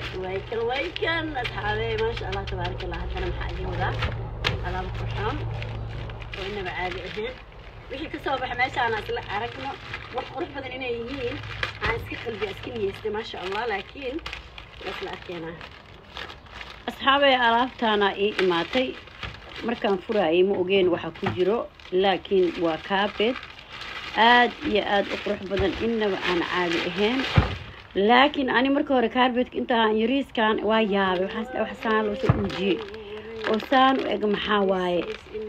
waykan waykan asxaabey maasha allah tabaarak allah haddana maxaa idin wadaa alaabo qurxoon oo inaba caadi ahayn wixii kasoo baxa meeshaana isla aragno wax qurux badan inay yihiin aan iska qalbiya iska niyeystay maasha allah laakiin waa isla arkeenaa asxaabey alaabtaana ii imaatay markaan furaayay ma ogeen waxa ku jiro laakiin waa kaabed aad iyo aad u qurux badan inaba aan caadi ahayn laakiin ani marka hore kaarbedka intaan yariiskan waa yaabay wax saan loo soo uujiyey oo saan u eg maxaa waaye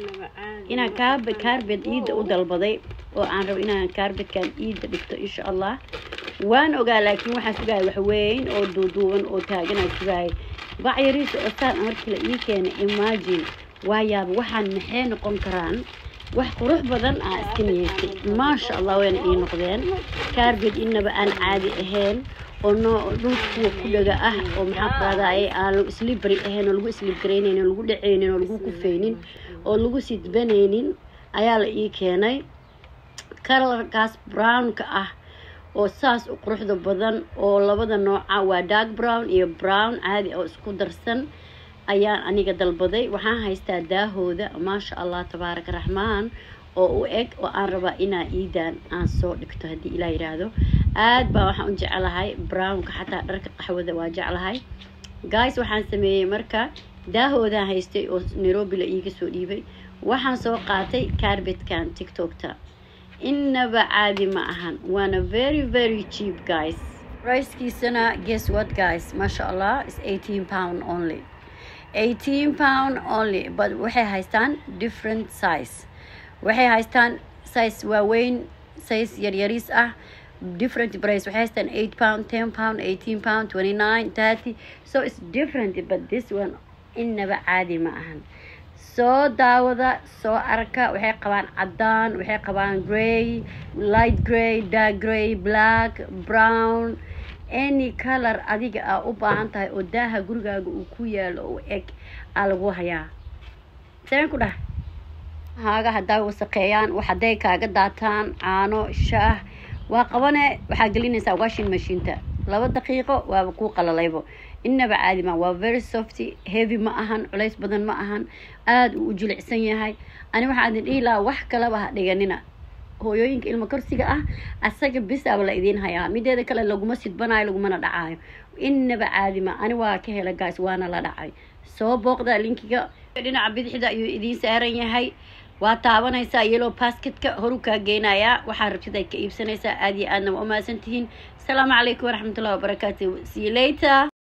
inaan kaarbed kaarbed iidda u dalbaday oo aan rabo inaan kaarbedkan iidda dhigto insha allah waan ogaa laakiin waxaan sugaaya wax weyn oo duuduuban oo taaganaa sugaaya bac yariisa oo saan markii la ii keenay imagine waa yaaba waxaan maxay noqon karaan wax qurux badan aa iska niyeystay maasha allah wayna ii noqdeen kaarbed inaba aan caadi ahayn oo noo dhulka kuwa ku dhaga ah oo maxaa qaadaye aan slibri ahayn oo lagu slibgaraynayn oo lagu dhacaynin oo lagu kufaynin oo lagu sidbanaynin ayaa la ii keenay kalarkaas brownka ah oo saas u quruxda badan oo labada nooca waa dark brown iyo brown caadi oo isku darsan ayaan aniga dalbaday waxaan haystaa daahooda maasha allah tabaaraka raxmaan oo u eg oo aan rabaa inaa iidaan aan soo dhigto haddii ilaa yidhaahdo aad baa waxaan u jeclahay brownka xataa dharka qaxwada waa jeclahay guys waxaan sameeyey marka daahoodaan haystay oo nairobi la iiga soo dhiibay waxaan soo qaatay carbetkan tiktokta inaba caadi ma ahan waana very very cheap guys pricekiisana guess what guys maasha allah is 18 pound only 18 pound only but waxay haystaan different size waxay haystaan size waaweyn size yaryariis ah different price waxay haystaan 8 pound 10 pound 18 pound 29 30 so it's different but this one inaba caadi ma ahan soo daawada soo arka waxay qabaan cadaan waxay qabaan grey light grey dark grey black brown any color adiga aa u baahan tahay oo daaha gurigaaga uu ku yaalo oo eg aa lagu hayaa seen ku dhah haaga haddaa wasaqeeyaan wax hadday kaaga daataan caano shaah waa qabane waxaa gelinaysaa washing machineta laba daqiiqo waaba kuu qalalaybo inaba caadi ma waa very softy heavy ma ahan culays badan ma ahan aada uu u jilicsan yahay ani waxaa idin dhihi lahaa wax kalaba ha dhiganina hooyooyinka ilmo korsiga ah asaga bisaaba la idiin hayaa mideeda kale laguma sidbanaayo lagumana dhacaayo inaba caadi ma ani waa ka hela gaas waana la dhacay soo booqda linkiga dhinaca bidixda ayuu idiin saaran yahay waa taabanaysaa yellow basketka horu kaa geynayaa waxaa rabtid ay ka iibsanaysaa aada iyo aadna waa umahadsan tihiin asalaamu calaykum waraxmatullahi wabarakaatu see you later